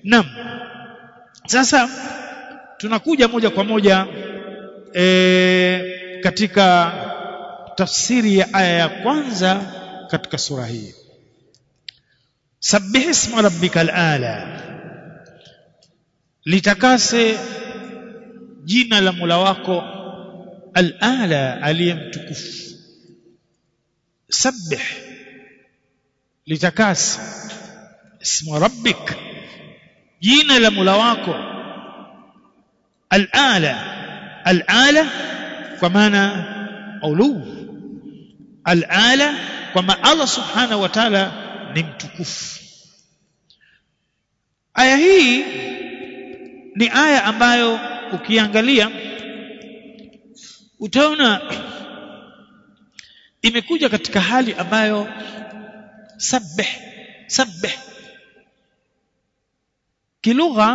naam sasa tunakuja moja kwa moja e, katika tafsiri ya aya ya kwanza katika sura hii sabbih isma rabbikal ala litakase jina la Mola wako al-ala aliyemtukufu sabbih litakase isma rabbik jina la Mola wako al-ala al-ala kwa maana ulu al-ala kwamba Allah subhanahu wa ta'ala ni mtukufu aya hii ni aya ambayo ukiangalia utaona imekuja katika hali ambayo sabbih sabbih kilugha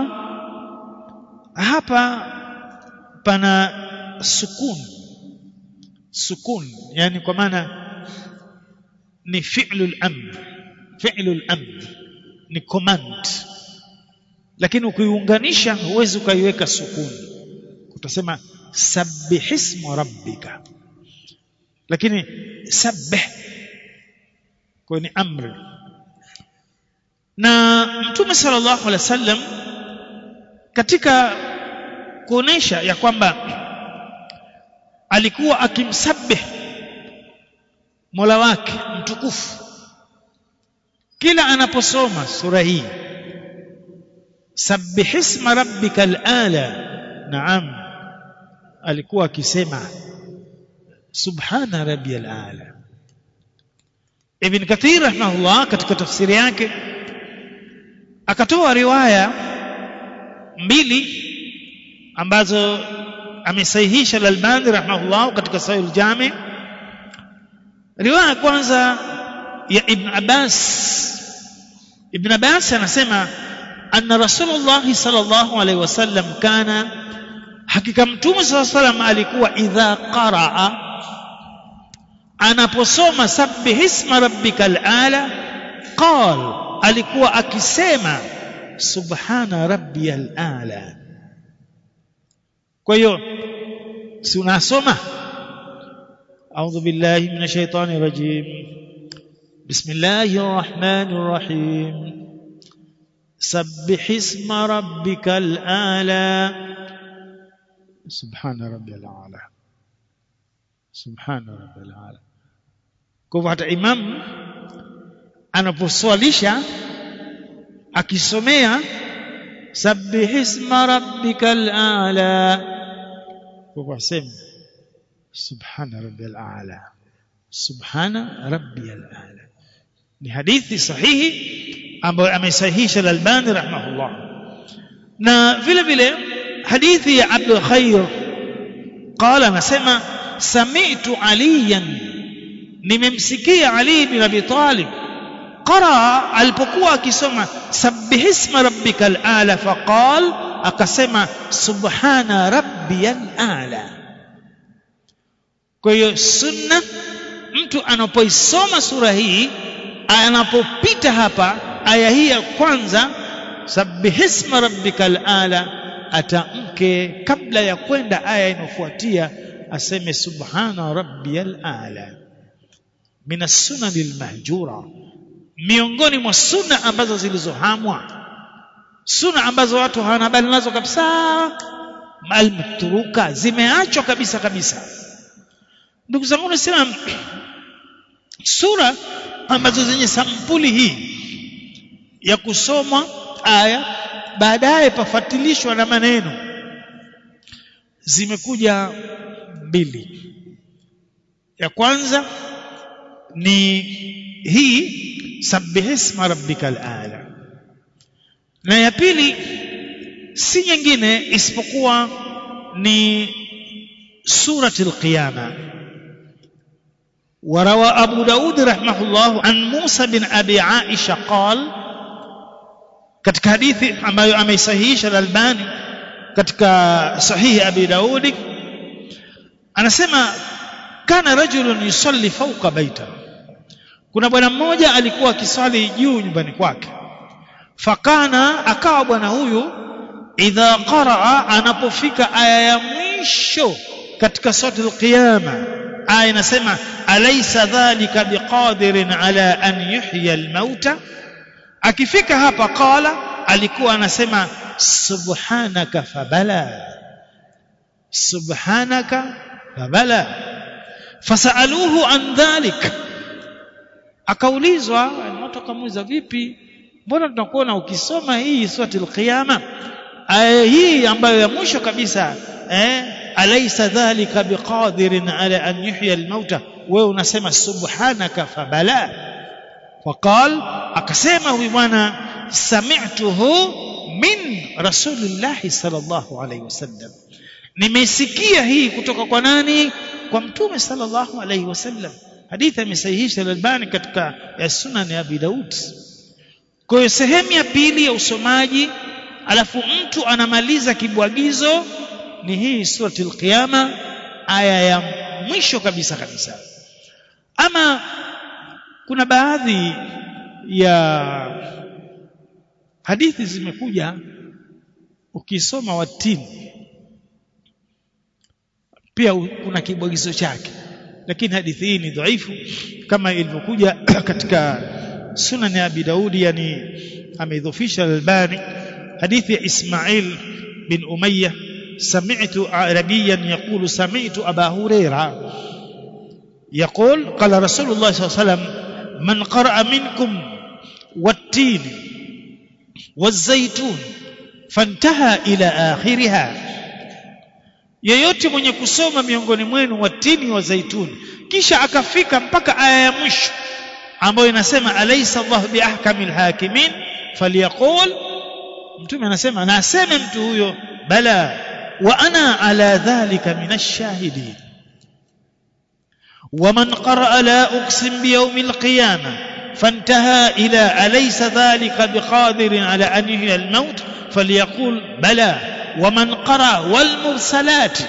hapa pana sukun sukun yani kwa maana ni fi'lul amr fi'lul amr ni command lakini ukiunganisha huwezi ukaiweka sukuni utasema sabbihisma rabbika lakini sabbih kwa ni amri na mtume sallallahu alaihi wasallam katika kuonesha ya kwamba alikuwa akimsabbih Mola wake mtukufu kila anaposoma sura hii sabbihisma rabbikal ala naam alikuwa akisema subhana rabbiyal ala ibn kathir rahimahullah katika tafsiri yake akatoa riwaya mbili ambazo amesahihisha al-Albani rahimahullah katika Sahih al-Jami riwaya kwanza ya Ibn Abbas Ibn Abbas anasema anna Rasulullah sallallahu alaihi wasallam kana hakika mtume sallallahu alaihi wasallam alikuwa idha qaraa anaposoma sabbih isma rabbikal ala qal alikuwa akisema subhana rabbiyal ala kwa hiyo si unasoma أعوذ بالله من الشيطان الرجيم بسم الله الرحمن الرحيم سبح اسم ربك الأعلى سبحان ربي الأعلى سبحان ربي الأعلى kwa hata imam anaposwalisha akisomea sabbih isma rabbikal a'la kwa sema subhana rabbiyal a'la subhana rabbiyal a'la ni hadithi sahihi ambayo amesahihisha al-Albani rahimahullah na vile vile hadithi ya Abdul Khair qala anasema sami'tu aliyan nimemsikia Ali bin Abi Talib qara alipokuwa akisoma sabbihisma rabbikal a'la faqal akasema subhana rabbiyal a'la kwa hiyo sunna mtu anapoisoma sura hii anapopita hapa aya hii ya kwanza sabbihisma rabbikal ala atamke kabla ya kwenda aya inayofuatia aseme subhana rabbiyal ala min as-sunan al-mahjura miongoni mwa sunna ambazo zilizohamwa sunna ambazo watu hawana habari nazo kabisa malmturuka zimeachwa kabisa kabisa ndugu zangu nasema sura ambazo zenye sampuli hii ya kusomwa aya baadaye pafatilishwa na maneno zimekuja mbili ya kwanza ni hii sabbihisma rabbikal ala na ya pili si nyingine isipokuwa ni suratul qiyamah وروى أبو داود رحمه الله عن موسى بن أبي عائشة قال katika hadithi ambayo ameisahihisha al-Albani katika sahihi Abi Daudi anasema kana rajulun yusalli fawqa baita kuna bwana mmoja alikuwa akiswali juu nyumbani kwake fakana akawa bwana huyu idha qaraa anapofika aya ya mwisho katika sura al-qiyama aya inasema alaysa dhalika biqadirin ala an yuhya al-mauta akifika hapa qala alikuwa anasema subhanaka fabala subhanaka fabala fasaluhu an dhalik akaulizwa watu akamuuliza vipi mbona tunakuona ukisoma hii suratul qiyama aya hii ambayo ya mwisho kabisa eh alaysa dhalika biqadirin ala an yuhya almauta wewe unasema subhanaka fabala waqal akasema huyu bwana sami'tuhu min rasulillah sallallahu alayhi wasallam nimesikia hii kutoka kwa nani kwa mtume sallallahu alayhi wasallam hadithi amesahihisha al-Albani katika ya sunan ya Abi Daud kwa hiyo sehemu ya pili ya usomaji alafu mtu anamaliza kibwagizo ni hii surati al-Qiyama aya ya mwisho kabisa kabisa ama kuna baadhi ya hadithi zimekuja ukisoma watini pia kuna kibwagizo chake lakini hadithi hii ni dhaifu kama ilivyokuja katika sunan ya Abi Daudi yani ameidhofisha al-Albani hadithi ya Ismail bin Umayyah سمعت عربيا يقول سمعت أبا هريرة يقول قال رسول الله صلى الله عليه وسلم من قرأ منكم والتين والزيتون فانتهى إلى آخرها yeyote mwenye kusoma miongoni mwenu watini wa zaituni kisha akafika mpaka aya ya mwisho ambayo inasema alaysa Allah biahkamil hakimin falyaqul mtume anasema na aseme mtu huyo bala wa ana ala dhalika minash shahidin ومن قرأ لا أقسم بيوم القيامة فانتهى إلى أليس ذلك بقادر على أن يحيي الموت فليقول بلى ومن قرأ والمرسلات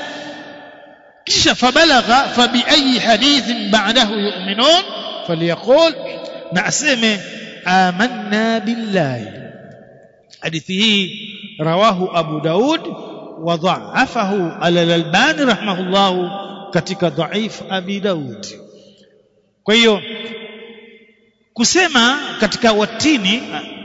كش فبلغ فبأي حديث بعده يؤمنون فليقول نعسم آمنا بالله حديثه رواه أبو داود وضعفه على الألباني رحمه الله katika dhaif Abi Daud. Kwa hiyo kusema katika watini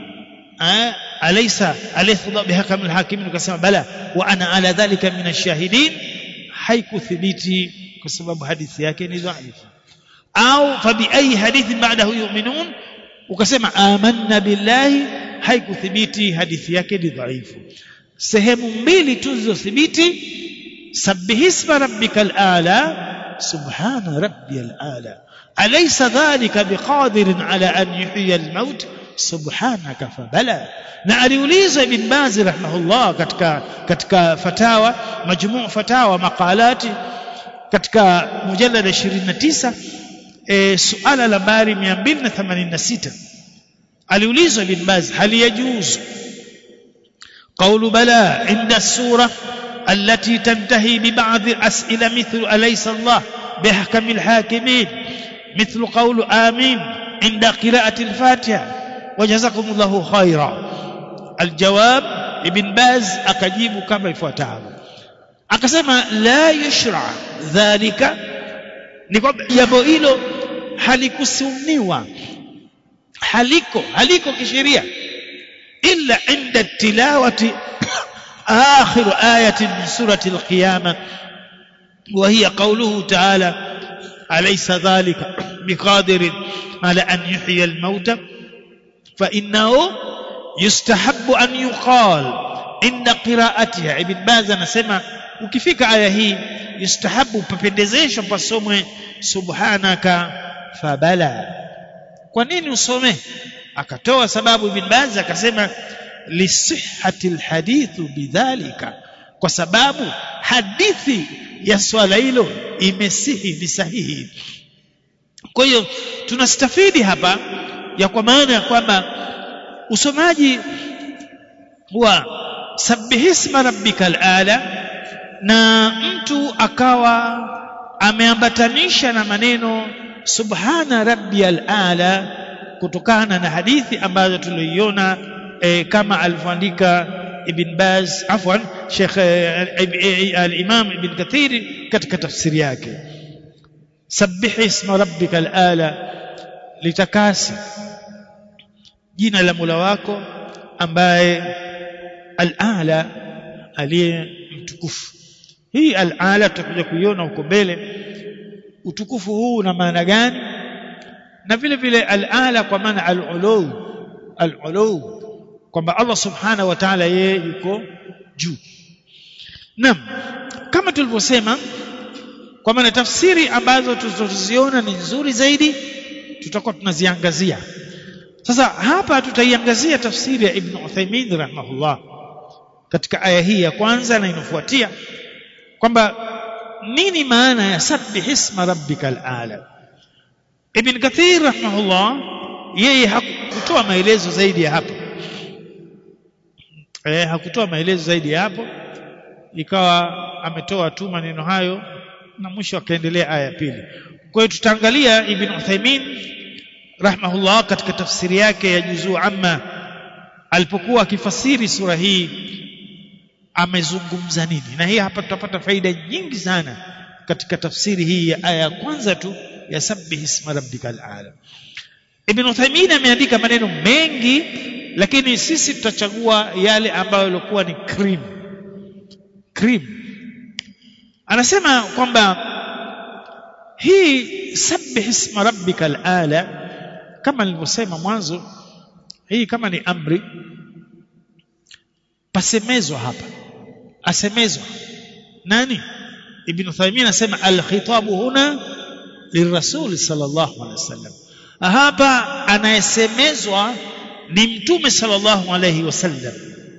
alaysa alaysa bihakam alhakimin ukasema bala wa ana ala dhalika min ashahidin haikuthibiti kwa sababu hadithi yake ni dhaifu au fa bi ayi hadithin ba'dahu yu'minun ukasema amanna billahi haikuthibiti hadithi yake ni dhaifu sehemu mbili tu zilizothibiti سبح اسم ربك الأعلى سبحان ربي الأعلى أليس ذلك بقادر على أن يحيي الموت سبحانك فبلى na aliuliza ibn Baz rahimahullah katika katika fatawa majmuu fatawa maqalati katika mujallada 29 e, suala la nambari 286 aliulizwa ibn Baz hal yajuzu qawlu bala inda sura التي تنتهي ببعض الأسئلة مثل أليس الله بأحكم الحاكمين مثل قول آمين عند قراءة الفاتحة وجزاكم الله خيرا الجواب ابن باز أكجيب كما يفوتها akasema la yushra dhalika ni kwamba jambo hilo halikusunniwa haliko haliko kisheria illa inda tilawati آخر آية من سورة القيامة وهي قوله تعالى أليس ذلك بقادر على أن يحيي الموتى فإنه يستحب أن يقال إن قراءتها ابن باز نسمع ukifika aya hii yustahabu papendezesho pasomwe subhanaka fabala kwa nini usome akatoa sababu ibn baz akasema lisihhati alhadithu bidhalika kwa sababu hadithi ya swala hilo imesihi ni sahihi kwa hiyo tunastafidi hapa ya kwa maana ya kwamba usomaji wa sabbihisma rabbikal ala na mtu akawa ameambatanisha na maneno subhana rabbiyal ala kutokana na hadithi ambazo tuliiona e, kama alivyoandika Ibn Baz afwan Sheikh al-Imam Ibn Kathir katika tafsiri yake sabbih isma rabbika al-ala litakasi jina la Mola wako ambaye al-ala aliye mtukufu hii al-ala tutakuja kuiona huko mbele utukufu huu una maana gani na vile vile al-ala kwa maana al-ulu al-ulu kwamba Allah subhanahu wa ta'ala yeye yuko juu naam kama tulivyosema kwa maana tafsiri ambazo tutaziona ni nzuri zaidi tutakuwa tunaziangazia sasa hapa tutaiangazia tafsiri ya Ibn Uthaymeen rahimahullah katika aya hii ya kwanza na inafuatia kwamba nini maana ya sabbih isma rabbikal ala Ibn Kathir rahimahullah yeye hakutoa maelezo zaidi ya hapo eh hakutoa maelezo zaidi ya hapo ikawa ametoa tu maneno hayo na mwisho akaendelea aya ya pili kwa hiyo tutaangalia Ibn Uthaymeen rahimahullah katika tafsiri yake ya juzuu amma alipokuwa akifasiri sura hii amezungumza nini na hii hapa tutapata faida nyingi sana katika tafsiri hii ya aya ya kwanza tu ya sabbih isma rabbikal ala Ibn Uthaymeen ameandika maneno mengi lakini sisi tutachagua yale ambayo yalikuwa ni cream cream anasema kwamba hii sabbih isma rabbikal ala kama nilivyosema mwanzo hii kama ni amri pasemezwa hapa asemezwa nani ibn Uthaymeen anasema al-khitabu huna lirasul sallallahu alaihi wasallam hapa anayesemezwa ni mtume sallallahu alaihi wasallam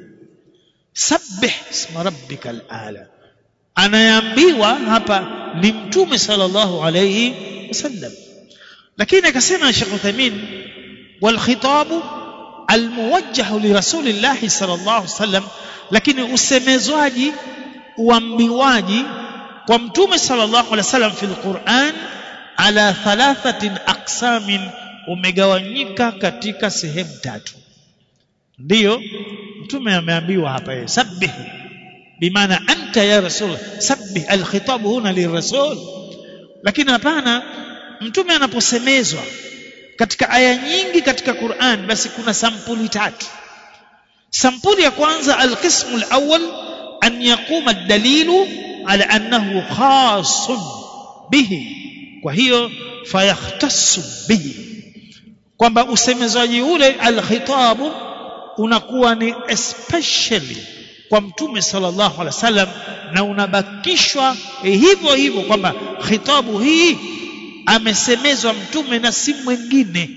sabbih isma rabbikal ala anayeambiwa hapa ni mtume sallallahu alaihi wasallam lakini akasema Sheikh Uthaymeen wal khitabu almuwajjah li rasulillah sallallahu alaihi wasallam lakini usemezwaji uambiwaji kwa mtume sallallahu alaihi wasallam fil Qur'an ala thalathatin aqsamin umegawanyika katika sehemu tatu ndiyo mtume ameambiwa hapa yeye sabbih bimaana anta ya rasul sabbih alkhitab huna lirasul lakini hapana mtume anaposemezwa katika aya nyingi katika Qur'an basi kuna sampuli tatu sampuli ya kwanza alqismu alawwal an yaquma ad-dalilu ala annahu khasun bihi kwa hiyo fayakhtassu bihi kwamba usemezwaji ule alkhitabu unakuwa ni especially kwa mtume sallallahu alaihi wasallam na unabakishwa hivyo hivyo kwamba khitabu hii amesemezwa mtume na si mwingine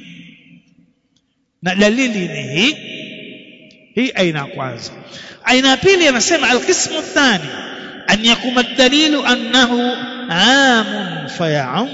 na dalili ni hii hii aina ya kwanza aina ya pili anasema alqismu thani an yakuma dalilu annahu amun fayaum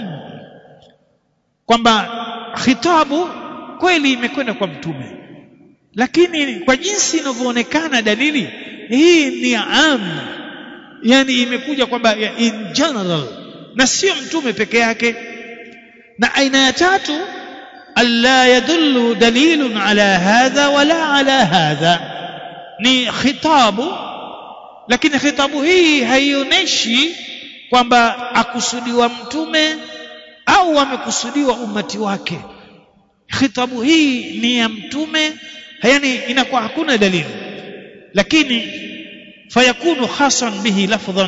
kwamba khitabu kweli imekwenda kwa mtume lakini kwa jinsi inavyoonekana dalili hii ni am yani imekuja kwamba in general na sio mtume peke yake na aina ya tatu alla yadullu dalilun ala hadha wala ala hadha ni khitabu lakini khitabu hii haionyeshi kwamba akusudiwa mtume au amekusudiwa umati wake khitabu hii ni ya mtume yani inakuwa hakuna dalili lakini fayakunu khasan bihi lafdhan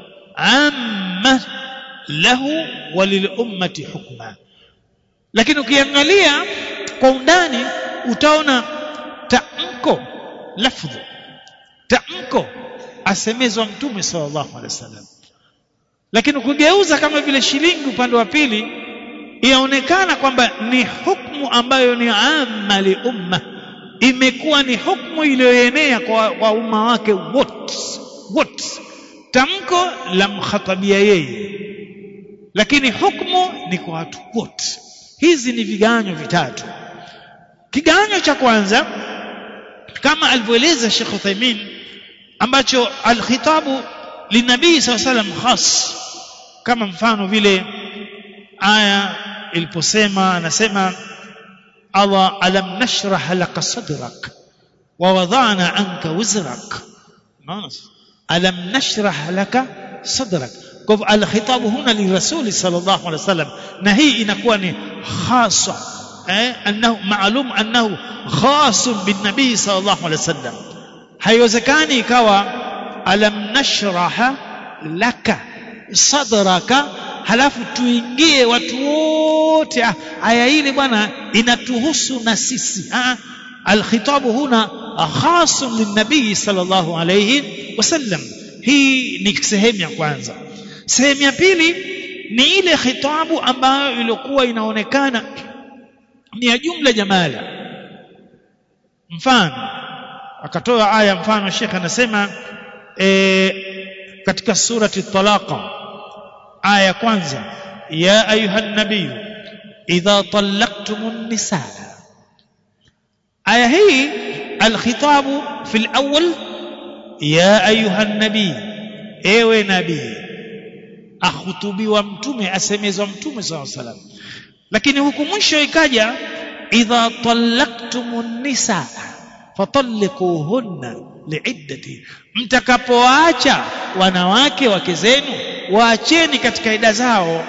amma lahu walilummati hukma lakini ukiangalia kwa undani utaona tamko lafdhu tamko asemezwa mtume sallallahu alaihi wasallam lakini ukigeuza kama vile shilingi upande wa pili inaonekana kwamba ni hukumu ambayo ni amma li umma imekuwa ni hukumu iliyoenea kwa, kwa umma wake wote wote tamko la mkhatabia yeye lakini hukumu ni kwa watu wote hizi ni viganyo vitatu kiganyo cha kwanza kama alivyoeleza Sheikh Uthaymeen ambacho alkhitabu linabii saw salam khas kama mfano vile aya iliposema anasema Allah alam nashrah laka sadrak wa wadhana anka wizrak unaona alam nashrah laka sadrak kwa hivyo alkhitabu huna lirasuli sallallahu alaihi wasallam na hii inakuwa ni khasa eh annahu maalum annahu khasun bin nabii sallallahu alaihi wasallam haiwezekani ikawa alam nashraha laka sadraka halafu tuingie watu wote aya ile bwana inatuhusu na sisi alkhitabu huna khasun linnabii sallallahu alayhi wasallam hii ni sehemu ya kwanza sehemu ya pili ni ile khitabu ambayo ilikuwa inaonekana ni ya jumla jamala mfano akatoa aya mfano Sheikh anasema e, katika surati Talaqa aya ya kwanza ya ayuha nabiy idha talaqtumun nisaa aya hii alkhitabu fi alawwal ya ayuha nabiy ewe nabii ahutubiwa mtume asemezwa mtume sallallahu alaihi wasallam lakini huku mwisho ikaja idha talaqtumun nisaa fatalliquhunna liiddati mtakapoacha wanawake wake zenu waacheni katika ida zao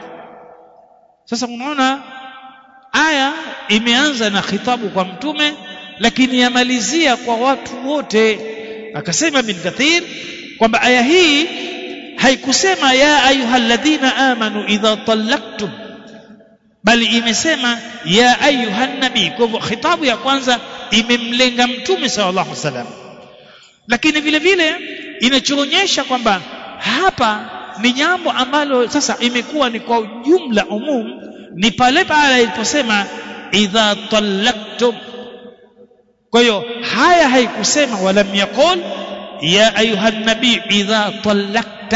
sasa unaona aya imeanza na khitabu kwa mtume lakini yamalizia kwa watu wote akasema bin kathir kwamba aya hii haikusema ya ayyuhalladhina amanu idha talaqtum bali imesema ya ayuhan nabii kwa hivyo khitabu ya kwanza imemlenga mtume sallallahu alaihi wasallam lakini vile vile inachoonyesha kwamba hapa ni jambo ambalo sasa imekuwa ni kwa ujumla umum ni pale pale iliposema idha talaqtum kwa hiyo haya haikusema walam yaqul ya ayuha nabii idha talaqta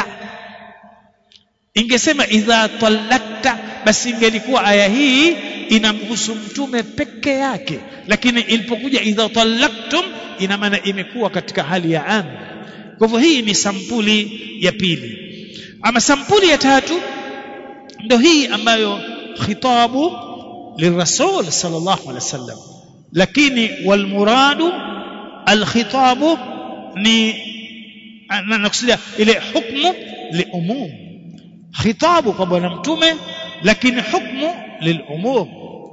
ingesema idha talaqta basi ingelikuwa aya hii inamhusu mtume peke yake lakini ilipokuja idha talaqtum ina maana imekuwa katika hali ya am kwa hivyo hii ni sampuli ya pili ama sampuli ya tatu ndio hii ambayo khitabu lirasul sallallahu alaihi wasallam lakini walmuradu alkhitabu ni nakusudia ile hukmu liumum khitabu kwa bwana mtume lakini hukmu lilumum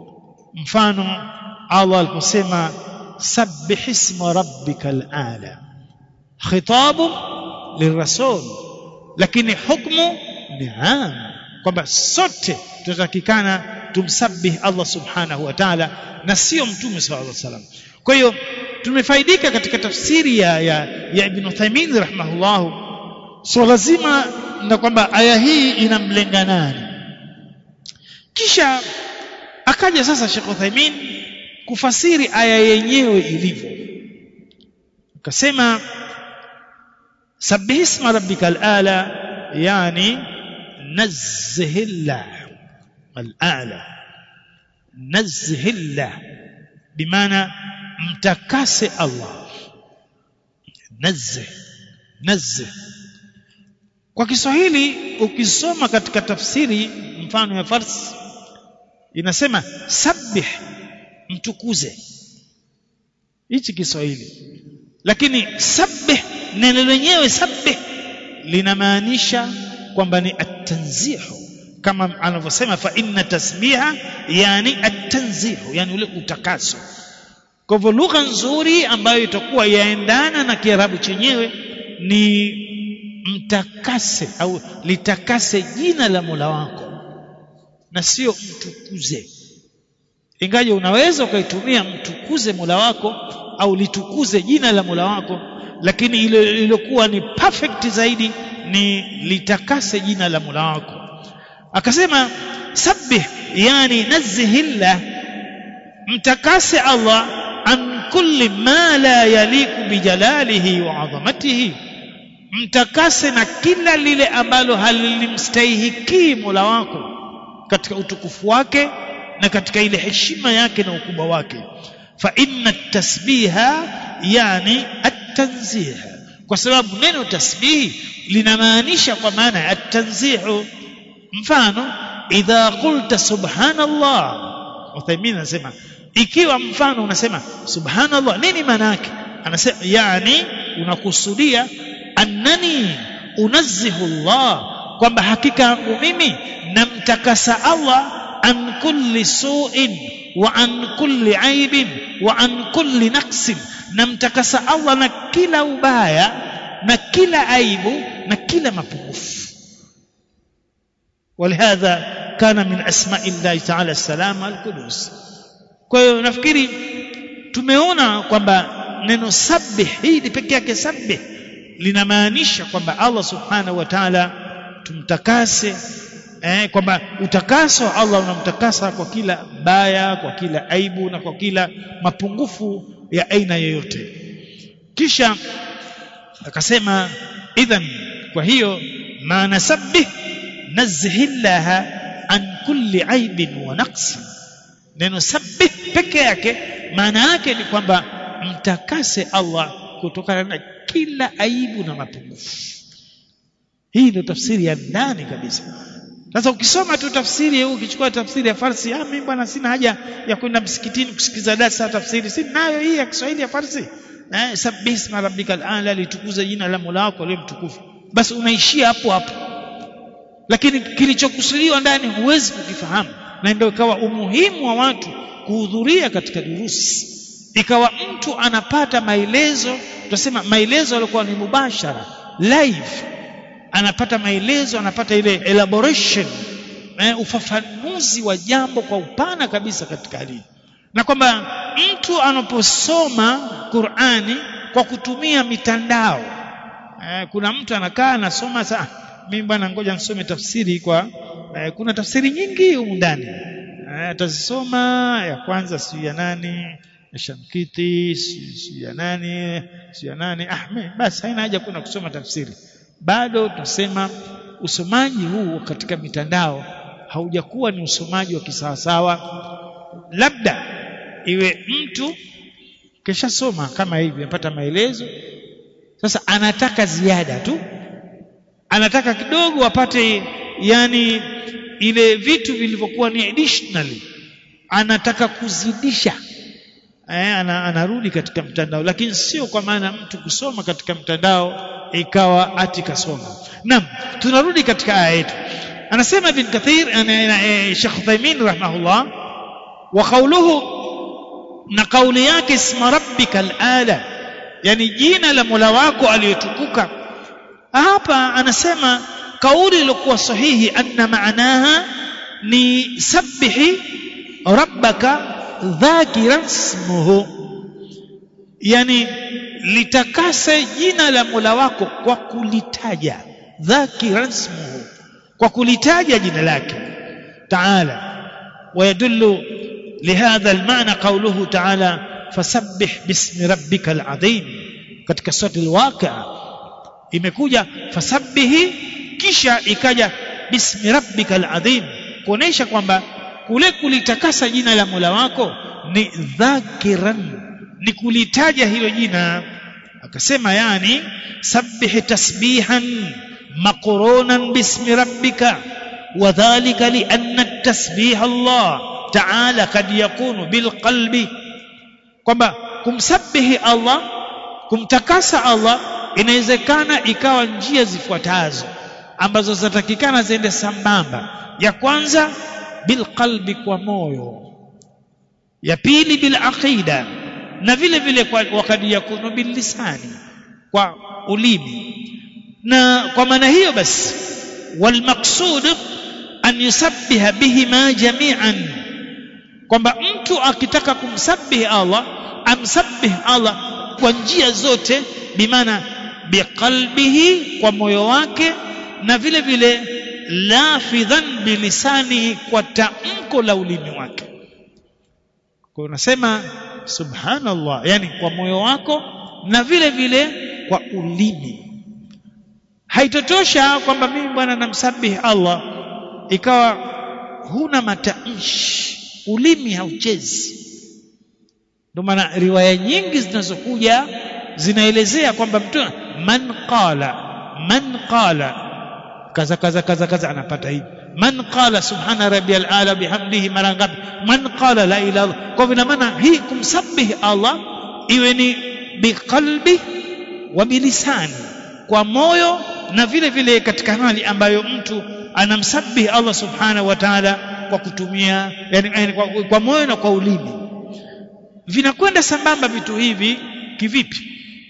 mfano Allah aliposema sabbih isma rabbikal ala khitabu lirasul lakini hukmu ni am kwamba sote tunatakikana tumsabih Allah subhanahu wa ta'ala na sio mtume sallallahu alaihi wasallam kwa hiyo tumefaidika katika tafsiri ya, ya, ya Ibn Uthaymeen rahimahullah so lazima na kwamba aya hii inamlenga nani kisha akaja sasa Sheikh Uthaymeen kufasiri aya yenyewe ilivyo akasema sabbih isma rabbikal ala yani nazzihillah al-a'la nazzihillah bimaana mtakase Allah nazzih nazzih kwa Kiswahili ukisoma katika tafsiri mfano ya Farsi inasema sabbih mtukuze hichi Kiswahili lakini sabbih neno lenyewe sabbih linamaanisha kwamba ni at-tanzihu kama anavyosema fa inna tasbiha yani at-tanzihu yani ule utakaso kwa hivyo lugha nzuri ambayo itakuwa yaendana na Kiarabu chenyewe ni mtakase au litakase jina la Mola wako na sio mtukuze ingaje unaweza ukaitumia mtukuze Mola wako au litukuze jina la Mola wako lakini ile iliyokuwa ni perfect zaidi ni litakase jina la Mola wako akasema sabbih yani nazihillah mtakase Allah an kulli ma la yaliku bijalalihi wa adhamatihi mtakase na kila lile ambalo halimstahiki Mola wako katika utukufu wake na katika ile heshima yake na ukubwa wake fa inna tasbiha yani at-tanzih kwa sababu neno tasbih linamaanisha kwa maana ya at-tanzihu mfano idha qulta subhanallah Uthaymeen anasema ikiwa mfano unasema subhanallah nini maana yake anasema yani unakusudia annani unazzihu Allah kwamba hakika yangu mimi namtakasa Allah an kulli su'in wa an kulli aibin wa an kulli naqsin namtakasa Allah na kila ubaya na kila aibu na kila mapungufu ولهذا كان من اسماء الله تعالى السلام القدوس kwa hiyo nafikiri tumeona kwamba neno sabbih hili peke yake sabbih linamaanisha kwamba Allah subhanahu wa ta'ala tumtakase eh, kwamba utakaso wa Allah unamtakasa kwa kila baya kwa kila aibu na kwa kila mapungufu ya aina yoyote kisha akasema idhan kwa hiyo maana sabbih nazhillaha an kulli aibin wa naqsi neno sabbih peke yake maana yake ni kwamba mtakase Allah kutokana na kila aibu na mapungufu hii ndio tafsiri ya ndani kabisa sasa ukisoma tu tafsiri hii ukichukua tafsiri ya Farsi ah mimi bwana sina haja ya kwenda msikitini kusikiza darasa tafsiri si nayo hii ya Kiswahili ya Farsi eh sabbih isma rabbikal a'la litukuza jina la Mola wako leo mtukufu basi unaishia hapo hapo lakini kilichokusudiwa ndani huwezi kukifahamu na ndio ikawa umuhimu wa watu kuhudhuria katika durusi ikawa mtu anapata maelezo tutasema maelezo yaliokuwa ni mubashara live anapata maelezo anapata ile elaboration eh, ufafanuzi wa jambo kwa upana kabisa katika hali na kwamba mtu anaposoma Qur'ani kwa kutumia mitandao eh, kuna mtu anakaa anasoma saa mimi bwana ngoja nisome tafsiri kwa eh, kuna tafsiri nyingi humu ndani eh, atazisoma ya kwanza si ya nani ya Shamkiti si ya nani si ya nani ah basi haina haja kuna kusoma tafsiri bado tunasema usomaji huu katika mitandao haujakuwa ni usomaji wa kisawasawa labda iwe mtu kishasoma kama hivi amepata maelezo sasa anataka ziada tu anataka kidogo apate yani ile vitu vilivyokuwa ni additionally anataka kuzidisha eh, ana, anarudi katika mtandao lakini sio kwa maana mtu kusoma katika mtandao ikawa ati kasoma naam tunarudi katika aya yetu anasema ibn kathir Sheikh Uthaymeen rahimahullah wa qawluhu na kauli yake isma rabbikal ala yani jina la Mola wako aliyetukuka hapa anasema kauli iliyokuwa sahihi anna maanaha ni sabbihi rabbaka dhakiran ismuhu yani litakase jina la Mola wako kwa kulitaja dhakiran ismuhu kwa kulitaja jina lake taala ويدل لهذا المعنى قوله تعالى فسبح باسم ربك العظيم katika sura al-waqi'a imekuja fasabbihi kisha ikaja bismi rabbikal adhim kuonesha kwamba kule kulitakasa jina la Mola wako ni dhakiran ni kulitaja hilo jina akasema yani sabbih tasbihan maqrunan bismi rabbika وذلك لأن التسبيح الله تعالى قد يكون بالقلب kwamba kumsabihi Allah kumtakasa Allah inawezekana ikawa njia zifuatazo ambazo zinatakikana ziende sambamba ya kwanza bilqalbi kwa moyo ya pili bil aqida na vile vile kwa wakati yakunu bil lisani kwa ulimi na kwa maana hiyo basi wal maqsud an yusabbiha bihima jami'an kwamba mtu akitaka kumsabihi Allah amsabbih Allah kwa njia zote bimaana biqalbihi kwa moyo wake na vile vile lafidhan bilisanihi kwa tamko la ulimi wake kwa unasema subhanallah yani kwa moyo wako na vile vile kwa ulimi haitotosha kwamba mimi bwana namsabihi Allah ikawa huna matamshi ulimi hauchezi ndio maana riwaya nyingi zinazokuja zinaelezea kwamba mtu man qala man qala kaza kaza kaza kaza anapata hivi man qala subhana rabbiyal ala bihamdihi mara ngapi man qala la ilaha illallah kwa vile maana hii kumsabihi Allah iwe ni biqalbi wa bilisani kwa moyo na vile vile katika hali ambayo mtu anamsabihi Allah subhanahu wa ta'ala kwa kutumia yani, yani kwa, kwa moyo na kwa ulimi vinakwenda sambamba vitu hivi kivipi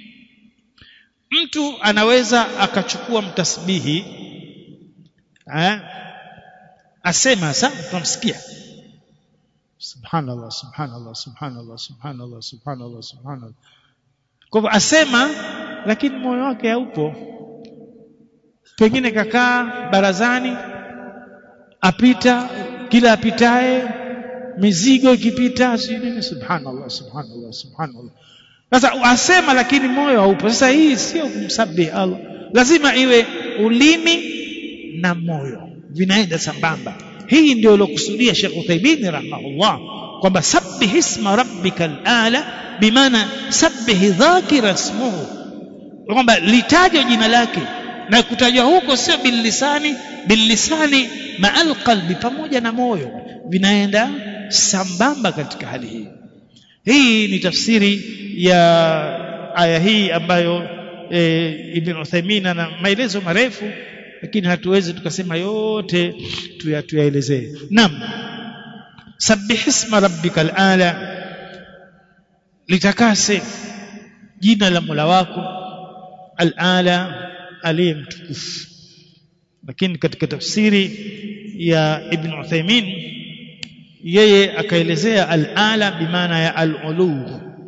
mtu anaweza akachukua mtasbihi eh, asema sasa tunamsikia subhanallah subhanallah subhanallah subhanallah subhanallah subhanallah kwa hivyo asema lakini moyo wake haupo pengine kakaa barazani apita kila apitaye mizigo ikipita si nini subhanallah subhanallah subhanallah sasa asema lakini moyo haupo sasa hii sio kumsabihi Allah lazima iwe ulimi na moyo vinaenda sambamba hii ndio ilokusudia Sheikh Uthaymeen rahimahullah kwamba sabbih isma rabbikal ala bimaana sabbih dhakira ismuhu kwamba litajwe jina lake na kutajwa huko sio billisani billisani ma'al qalbi pamoja na moyo vinaenda sambamba katika hali hii hii ni tafsiri ya aya hii ambayo e, Ibn Uthaymeen ana maelezo marefu lakini hatuwezi tukasema yote tuyaelezee naam sabbih isma rabbikal ala litakase jina la Mola wako al-ala aliye mtukufu lakini katika tafsiri ya Ibn Uthaymeen yeye akaelezea al-ala bimaana ya al-ulu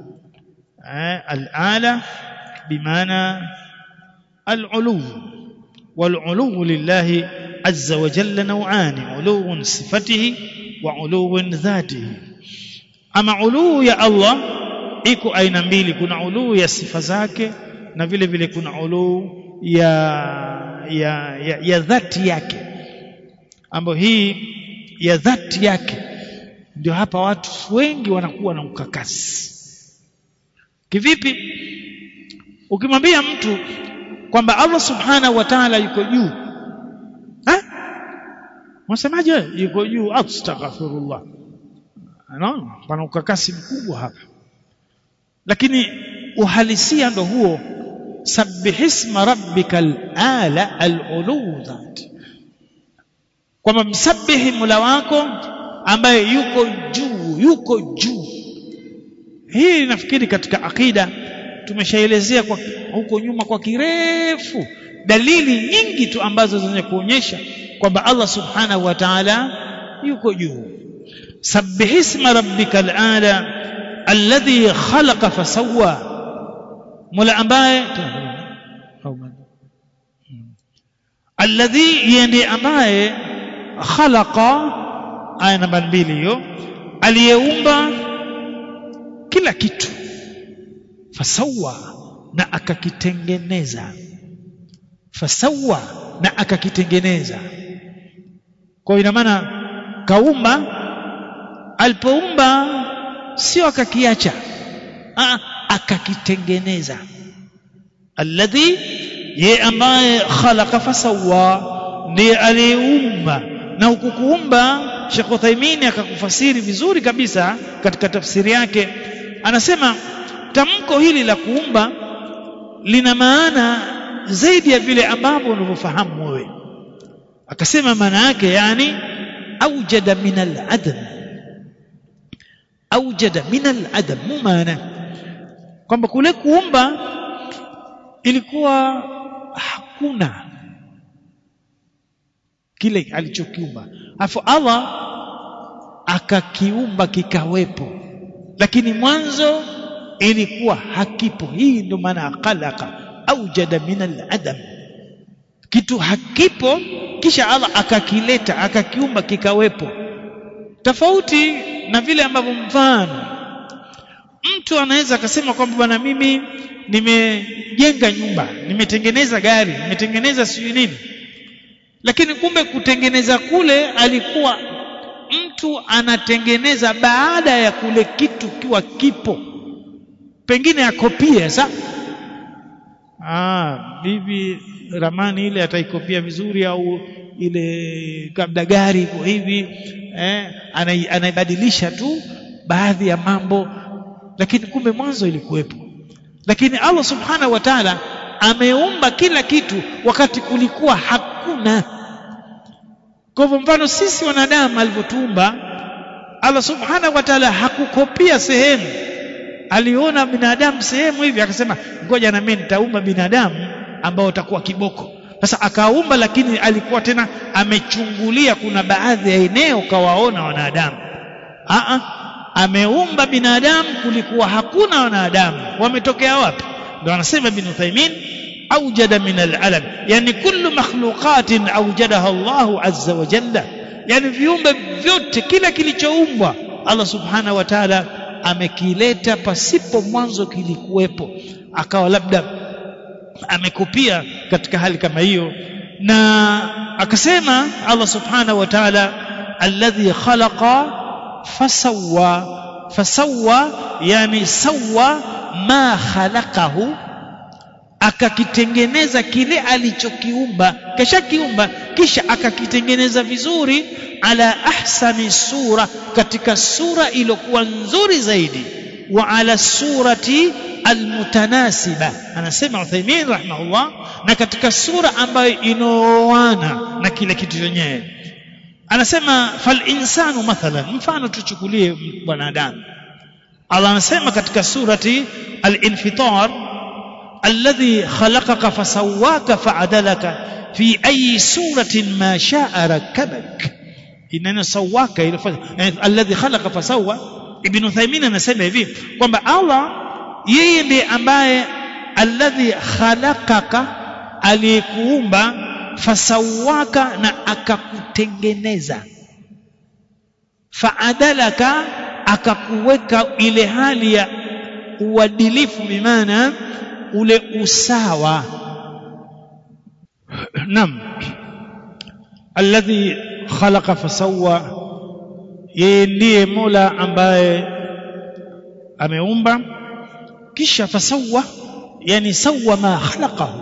al-ala bimaana al-ulu wal-ulu lillahi azza wa jalla naw'ani ulu sifatihi wa ulu dhatihi ama ulu ya Allah iko aina mbili kuna ulu ya sifa zake na vile vile kuna ulu ya ya, ya, ya dhati yake ambayo hii ya dhati yake ndio hapa watu wengi wanakuwa na ukakasi kivipi ukimwambia mtu kwamba Allah subhanahu wa ta'ala yuko juu ha unasemaje yuko juu astaghfirullah no pana ukakasi mkubwa hapa lakini uhalisia ndo huo sabbihisma rabbikal ala al-ulu dhat kwamba msabihi mula wako ambaye yuko juu yuko juu hii nafikiri katika akida tumeshaelezea kwa huko nyuma kwa kirefu dalili nyingi tu ambazo zenye kuonyesha kwamba Allah subhanahu wa ta'ala yuko juu sabbihisma rabbikal ala alladhi khalaqa fasawwa mola ambaye alladhi yende ambaye khalaqa aya namba mbili hiyo aliyeumba kila kitu fasawa na akakitengeneza fasawa na akakitengeneza kwa ina maana kaumba alipoumba sio akakiacha akakitengeneza alladhi ye ambaye khalaqa fasawa ndiye aliyeumba na ukukuumba Sheikh Uthaymeen akakufasiri vizuri kabisa katika tafsiri yake anasema tamko hili la kuumba lina maana zaidi ya vile ambavyo unavyofahamu wewe akasema maana yake yani aujada min al-adam aujada min al-adam mu maana kwamba kule kuumba ilikuwa hakuna kile alichokiumba afu Allah akakiumba kikawepo lakini mwanzo ilikuwa hakipo hii ndio maana khalaqa aujada min al-adam kitu hakipo kisha Allah akakileta akakiumba kikawepo tofauti na vile ambavyo mfano mtu anaweza akasema kwamba bwana mimi nimejenga nyumba nimetengeneza gari nimetengeneza sijui nini lakini kumbe kutengeneza kule alikuwa mtu anatengeneza baada ya kule kitu kiwa kipo pengine akopie sa ah bibi ramani ile ataikopia vizuri au ile kabla gari iko hivi eh, anai- anaibadilisha tu baadhi ya mambo lakini kumbe mwanzo ilikuwepo lakini Allah subhanahu wa ta'ala ameumba kila kitu wakati kulikuwa hakuna kwa hivyo mfano sisi wanadamu alivyotuumba Allah subhanahu wa ta'ala hakukopia sehemu aliona binadamu sehemu hivi akasema ngoja na mimi nitaumba binadamu ambao utakuwa kiboko sasa akaumba lakini alikuwa tena amechungulia kuna baadhi ya eneo kawaona wanadamu Aa, ameumba binadamu kulikuwa hakuna wanadamu wametokea wapi ndio anasema ibn Uthaymeen awjada min al-alam yani kullu makhluqatin awjadaha Allahu azza wa jalla yani viumbe vyote kila kilichoumbwa Allah subhanahu wa ta'ala amekileta pasipo mwanzo kilikuwepo akawa labda amekupia katika hali kama hiyo na akasema Allah subhanahu wa ta'ala alladhi khalaqa fasawwa fasawwa yani sawwa ma khalaqahu akakitengeneza kile alichokiumba kisha kiumba kisha akakitengeneza vizuri ala ahsani sura katika sura iliyokuwa nzuri zaidi wa ala surati almutanasiba anasema Uthaymeen rahimahullah na katika sura ambayo inaoana na kile kitu chenyewe anasema fal insanu mathalan mfano tuchukulie mwanadamu Allah anasema katika surati al-infitar alladhi khalaqaka fasawwaka fa'adalaka fi ayi suratin ma sha'a rakabak inana sawaka ile alladhi khalaqa fasawwa ibn Uthaymeen anasema hivi kwamba Allah yeye ndiye ambaye alladhi khalaqaka aliyekuumba fasawaka na akakutengeneza faadalaka akakuweka ile hali ya uadilifu bimaana ule usawa nam alladhi khalaqa fasawwa yeye ndiye mola ambaye ameumba kisha fasawwa yani sawwa ma khalaqahu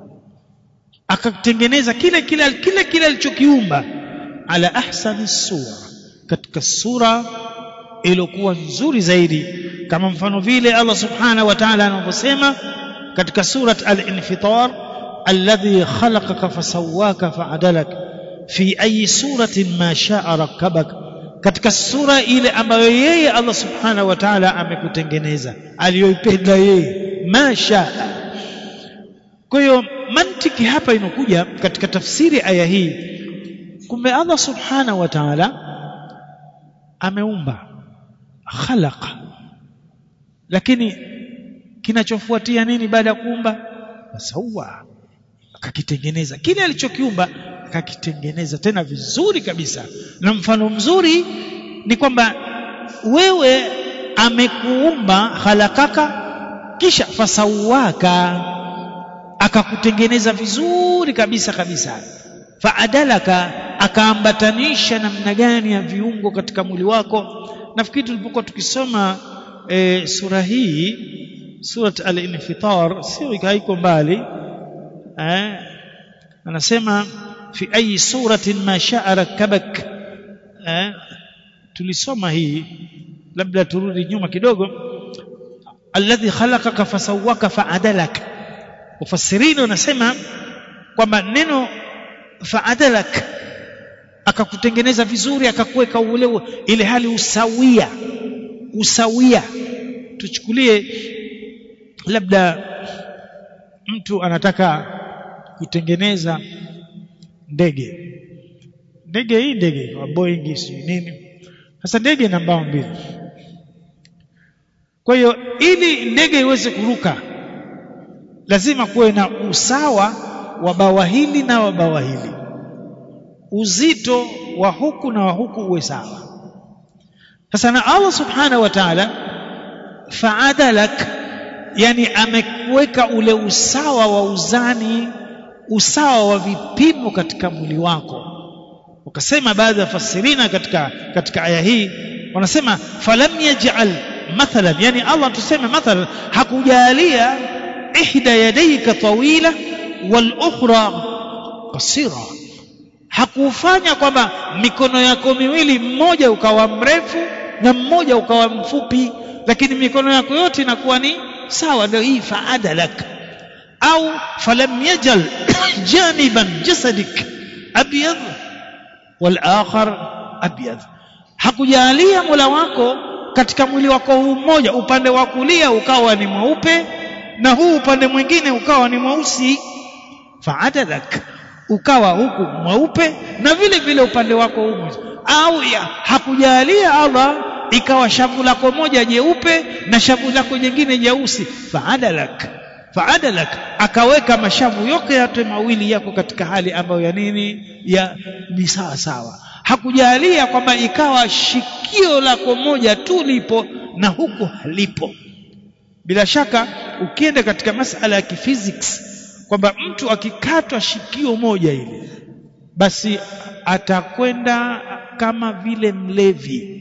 akatengeneza kile kile kile kile alichokiumba ala ahsani sura katika sura iliyokuwa nzuri zaidi kama mfano vile Allah subhanahu wa ta'ala anavyosema katika surat al-infitar alladhi khalaqaka fasawwaka fa'adalak fi ayi suratin ma sha'a rakkabak katika sura ile ambayo yeye Allah subhanahu wa ta'ala amekutengeneza aliyoipenda yeye ma sha'a kwa hiyo mantiki hapa inakuja katika tafsiri aya hii kumbe Allah subhanahu wa ta'ala ameumba khalaqa lakini kinachofuatia nini baada ya kuumba sawa akakitengeneza kile alichokiumba akakitengeneza tena vizuri kabisa na mfano mzuri ni kwamba wewe amekuumba khalakaka kisha fasawaka akakutengeneza vizuri kabisa kabisa faadalaka akaambatanisha namna gani ya viungo katika mwili wako nafikiri tulipokuwa tukisoma e, sura hii surat al-infitar sio haiko mbali eh anasema fi ayi suratin ma sha'a rakkabak eh tulisoma hii labda turudi nyuma kidogo alladhi khalaqaka fasawwaka fa'adalak mufassirini wanasema kwamba neno fa'adalak akakutengeneza vizuri akakuweka ule ile hali usawia usawia tuchukulie labda mtu anataka kutengeneza ndege ndege hii ndege wa Boeing si nini sasa ndege ina mbao mbili kwa hiyo ili ndege iweze kuruka lazima kuwe na usawa wa bawa hili na wa bawa hili uzito wa huku na wa huku uwe sawa sasa na Allah subhanahu wa ta'ala fa'adalak yani amekuweka ule usawa wa uzani usawa wa vipimo katika mwili wako ukasema baadhi ya fasirina katika katika aya hii wanasema falam yaj'al mathalan yani Allah tuseme mathalan hakujalia ihda yadayka tawila wal ukhra qasira hakufanya kwamba mikono yako miwili mmoja ukawa mrefu na mmoja ukawa mfupi lakini mikono yako yote inakuwa ni sawa ndio hii faadalak au falam yajal janiban jasadik abyad wal akhar abyad hakujalia mola wako katika mwili wako huu mmoja upande wa kulia ukawa ni mweupe na huu upande mwingine ukawa ni mweusi faadalak ukawa huku mweupe na vile vile upande wako huu mweusi au ya hakujalia Allah ikawa shavu lako moja jeupe na shavu lako jingine jeusi faadalak faadalak akaweka mashavu yote yote mawili yako katika hali ambayo ya nini ya ni sawa sawa hakujalia kwamba ikawa shikio lako moja tu lipo na huku halipo bila shaka ukienda katika masala ya kiphysics kwamba mtu akikatwa shikio moja ile basi atakwenda kama vile mlevi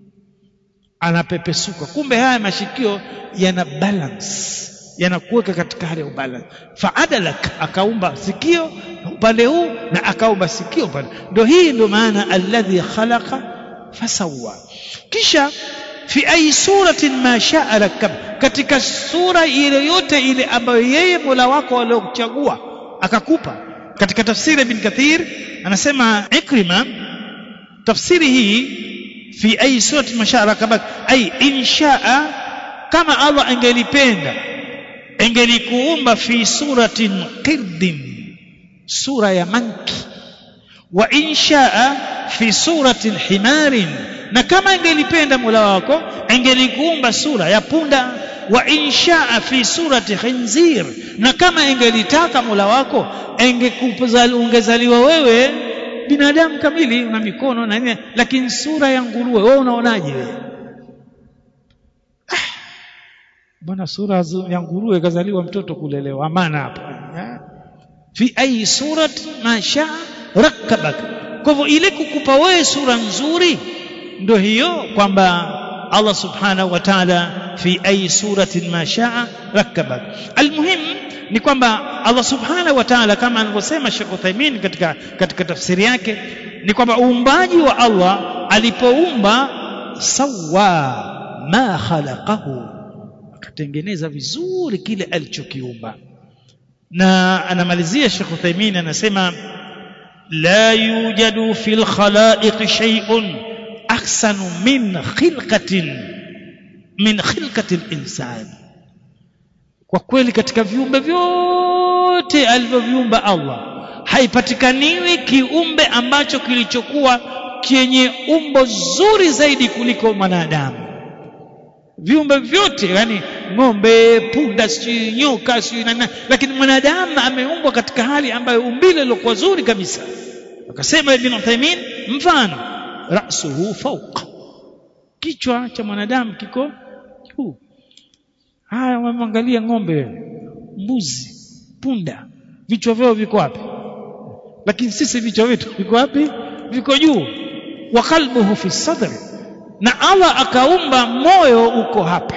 anapepesuka kumbe haya mashikio yana balance yanakuweka katika hali ya ubalance faadalak akaumba sikio upande huu na akaumba sikio upande ndio hii ndio maana alladhi khalaqa fasawa kisha fi ayi suratin ma shaa rakab katika sura ile yote ile ambayo yeye Mola wako aliokuchagua akakupa katika tafsiri ibn Kathir anasema Ikrima tafsiri hii fi ayi surati ma shaa rakabak ay inshaa kama Allah angelipenda angelikuumba fi suratin qirdin sura ya manki wa inshaa fi suratin himarin na kama angelipenda Mola wako angelikuumba sura ya punda wa inshaa fi surati khinzir na kama angelitaka Mola wako ungezaliwa wewe binadamu kamili na mikono na nini lakini sura ya nguruwe wewe unaonaje wewe ah, bwana sura ya nguruwe kazaliwa mtoto kulelewa amana hapa fi ayi surati ma shaa rakkabak kwa hivyo ile kukupa wewe sura nzuri ndio hiyo kwamba Allah subhanahu wa ta'ala fi ayi suratin ma shaa rakkabak almuhim ni kwamba Allah subhanahu wa ta'ala kama anavyosema Sheikh Uthaymeen katika katika tafsiri yake ni kwamba uumbaji wa Allah alipoumba sawa ma khalaqahu akatengeneza vizuri kile alichokiumba na anamalizia Sheikh Uthaymeen anasema la yujadu fil khalaiq shay'un ahsanu min khilqatin min khilqati al-insan kwa kweli katika viumbe vyote alivyoviumba Allah haipatikaniwi kiumbe ambacho kilichokuwa chenye umbo zuri zaidi kuliko mwanadamu viumbe vyote yani ng'ombe punda si nyoka si nani lakini mwanadamu ameumbwa katika hali ambayo umbile lilokuwa zuri kabisa akasema ibn Uthaymeen mfano rasuhu fawqa kichwa cha mwanadamu kiko juu haya wamwangalia ng'ombe mbuzi punda vichwa vyao viko wapi lakini sisi vichwa vyetu viko wapi viko juu wa qalbuhu fi sadri na Allah akaumba moyo uko hapa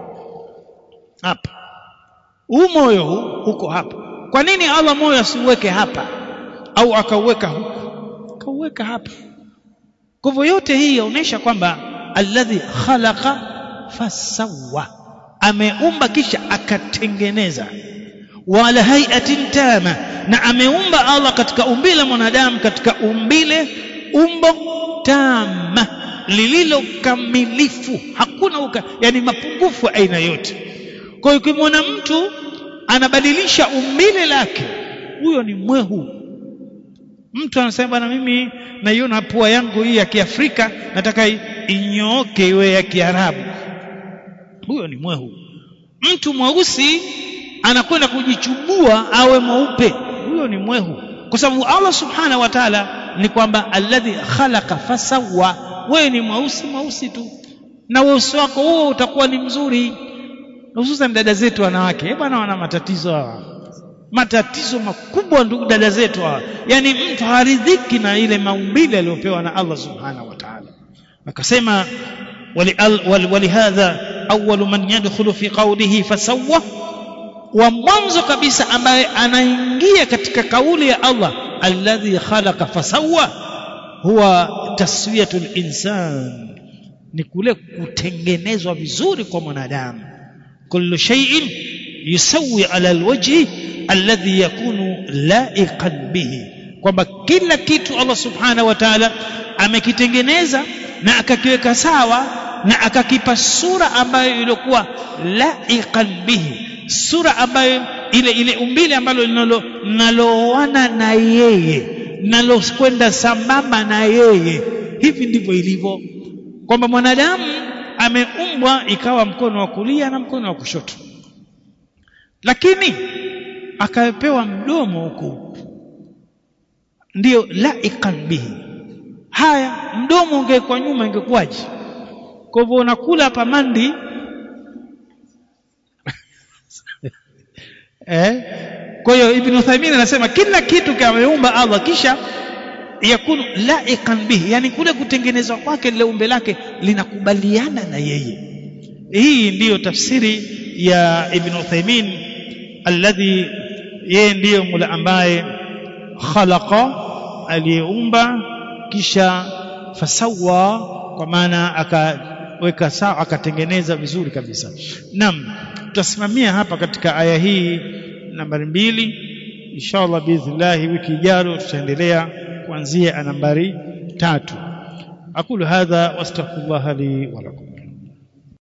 hapa huu moyo huu uko hapa kwa nini Allah moyo asiuweke hapa au akauweka huku akauweka hapa kwa hivyo yote hii yaonesha kwamba alladhi khalaqa fasawa ameumba kisha akatengeneza wala hayatin tama na ameumba Allah katika umbile mwanadamu katika umbile umbo tama lililo kamilifu hakuna uka, yani mapungufu aina yote kwa hiyo ukimwona mtu anabadilisha umbile lake huyo ni mwehu mtu anasema bwana mimi naiona pua yangu hii ya Kiafrika nataka inyooke iwe ya Kiarabu huyo ni mwehu mtu mweusi anakwenda kujichubua awe mweupe huyo ni mwehu kwa sababu Allah subhanahu wa ta'ala ni kwamba alladhi khalaqa fasawa wewe ni mweusi mweusi tu na uso wako huo utakuwa ni mzuri hususan dada zetu wanawake bwana wana matatizo hawa matatizo makubwa ndugu dada zetu hawa yani mtu haridhiki na ile maumbile aliyopewa na Allah subhanahu wa ta'ala akasema ولهذا أول من يدخل في قوله فسوى wa mwanzo kabisa ambaye anaingia katika kauli ya Allah alladhi khalaqa fasawwa huwa taswiyatul insan ni kule kutengenezwa vizuri kwa mwanadamu kullu shay'in yusawi ala alwajhi alladhi yakunu laiqan bihi kwamba kila kitu Allah subhanahu wa ta'ala amekitengeneza na akakiweka sawa na akakipa sura ambayo ilikuwa laiqan bihi sura ambayo ile ile umbile ambalo linaloana na yeye linalokwenda sambamba na yeye hivi ndivyo ilivyo kwamba mwanadamu ameumbwa ikawa mkono wa kulia na mkono wa kushoto lakini akapewa mdomo huku ndio laiqan bihi haya mdomo ungekuwa nyuma ingekuwaje kwa hivyo unakula hapa mandi eh kwa hiyo ibn Uthaymeen anasema kila kitu kameumba Allah kisha yakunu laiqan bihi yani kule kutengenezwa kwake lile umbe lake linakubaliana na yeye hii ndiyo tafsiri ya ibn Uthaymeen alladhi yeye ndiyo mula ambaye khalaqa aliyeumba kisha fasawa kwa maana akaweka sawa akatengeneza vizuri kabisa naam tutasimamia hapa katika aya hii nambari mbili inshallah biidhnillah wiki ijayo tutaendelea kuanzia nambari tatu aqulu hadha wastaghfirullah li wa lakum